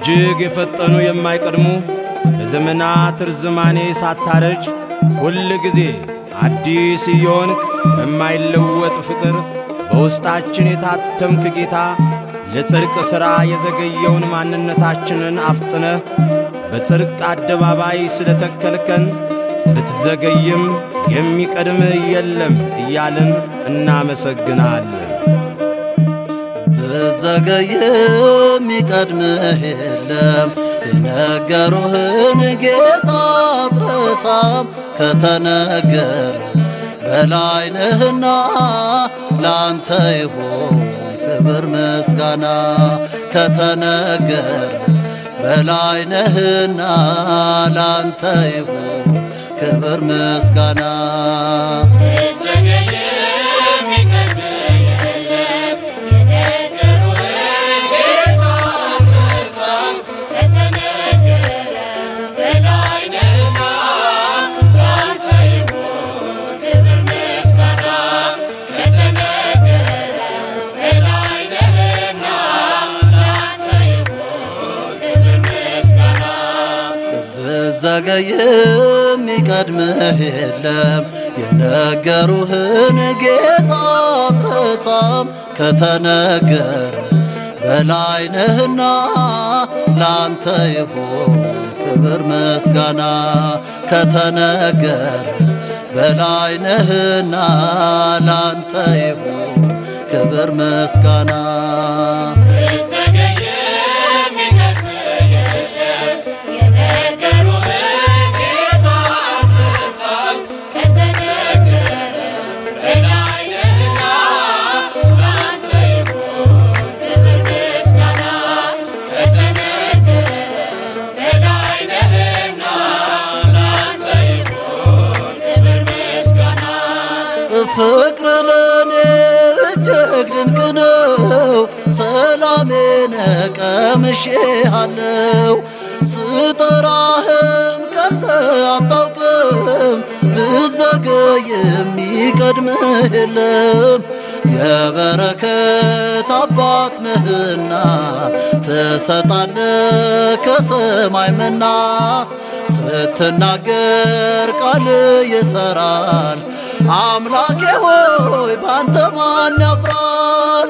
እጅግ የፈጠኑ የማይቀድሙ በዘመናት ርዝማኔ ሳታረጅ ሁል ጊዜ አዲስ እየሆንክ በማይለወጥ ፍቅር በውስጣችን የታተምክ ጌታ ለጽድቅ ሥራ የዘገየውን ማንነታችንን አፍጥነህ በጽድቅ አደባባይ ስለ ተከልከን ብትዘገይም የሚቀድምህ የለም እያልን እናመሰግናለን። ብዘገይም የሚቀድምህ የለም የነገሩህን ጌታ አትረሳም ከተነገር በላይ ነህና ላንተ ይሁን ክብር ምስጋና ከተነገር በላይ ነህና ላንተ ይሁን ክብር ምስጋና ብዘገይም የሚቀድምህ የለም የነገሩህን ጌታ አትረሳም ከተነገር በላይ ነህና ላንተ ይሁን ክብር ምስጋና ከተነገር በላይ ነህና ላንተ ይሁን ክብር ምስጋና ፍቅር ለኔ እጅግ ድንቅ ነው፣ ሰላሜን ቀምሼሃለው። ስጠራህም ቀርተህ አታውቅም፣ ብዘገይ የሚቀድምህ የለም። የበረከት አባት ነህና ትሰጣለህ ከሰማይ መና ስትናገር ቃል ይሰራል። አምላኬ ሆይ ባንተ ማን ያፍራል?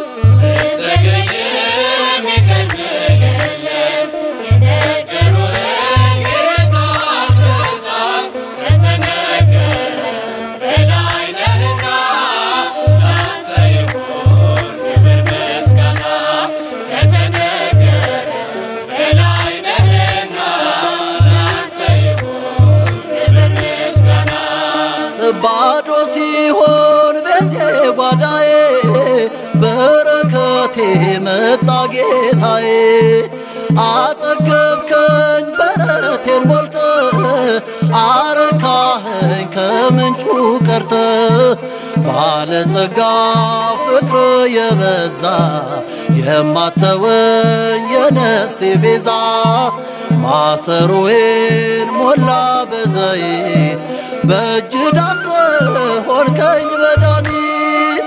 ባዶ ሲሆን ቤቴ ጓዳዬ በረከቴ መጣ ጌታዬ። አጠገብከኝ በረቴን ሞልተ አረካኸኝ ከምንጩ ቀርተ ባለጸጋ ፍቅር የበዛ የማተወኝ የነፍሴ ቤዛ ማሰሮዬን ሞላ በዘይት በእጅ ዳስ ሆንከኝ መድኃኒት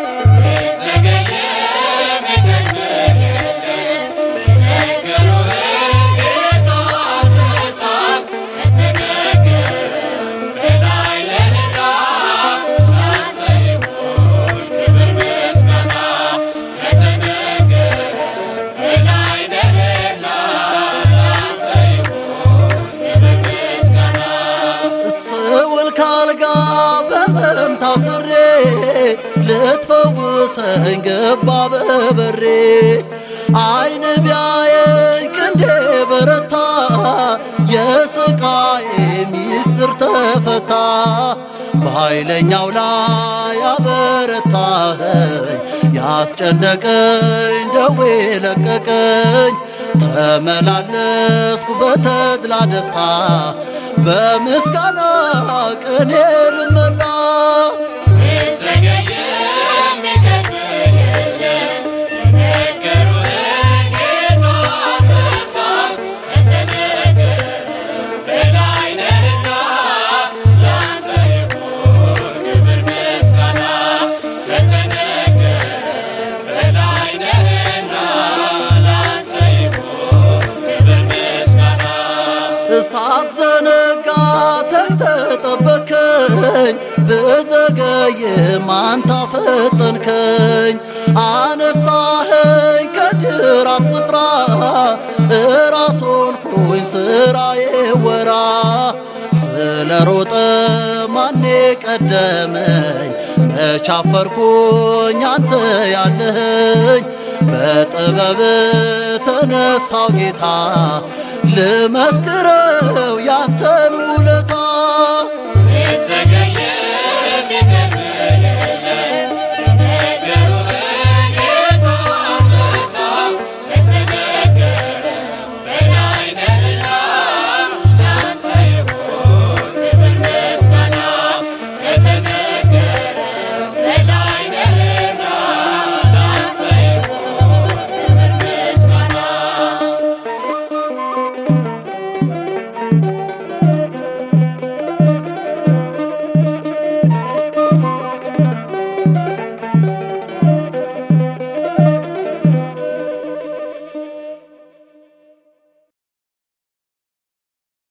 ስውል ካልጋ በመም ታስሬ ልትፈውሰኝ ገባ በበሬ አይን ቢያየኝ ክንዴ በረታ የስቃዬ ሚስጥር ተፈታ በኃይለኛው ላይ አበረታኸኝ ያስጨነቀኝ ደዌ ለቀቀኝ ተመላለስኩ በተድላ ደስታ በምስጋና ቅኔ ልመላ Thank you. ሳትዘነጋ ተክተጠበከኝ ብዘገይም አንተ አፈጠንከኝ አነሳኸኝ ከጅራት ስፍራ እራሶን ኩኝ ስራዬ ወራ ስለ ሮጠ ማኔ ቀደመኝ መቻፈርኩኝ አንተ ያለኸኝ በጥበብ ተነሳው ጌታ ልመስክረው ያንተን ውለታ የተዘገየ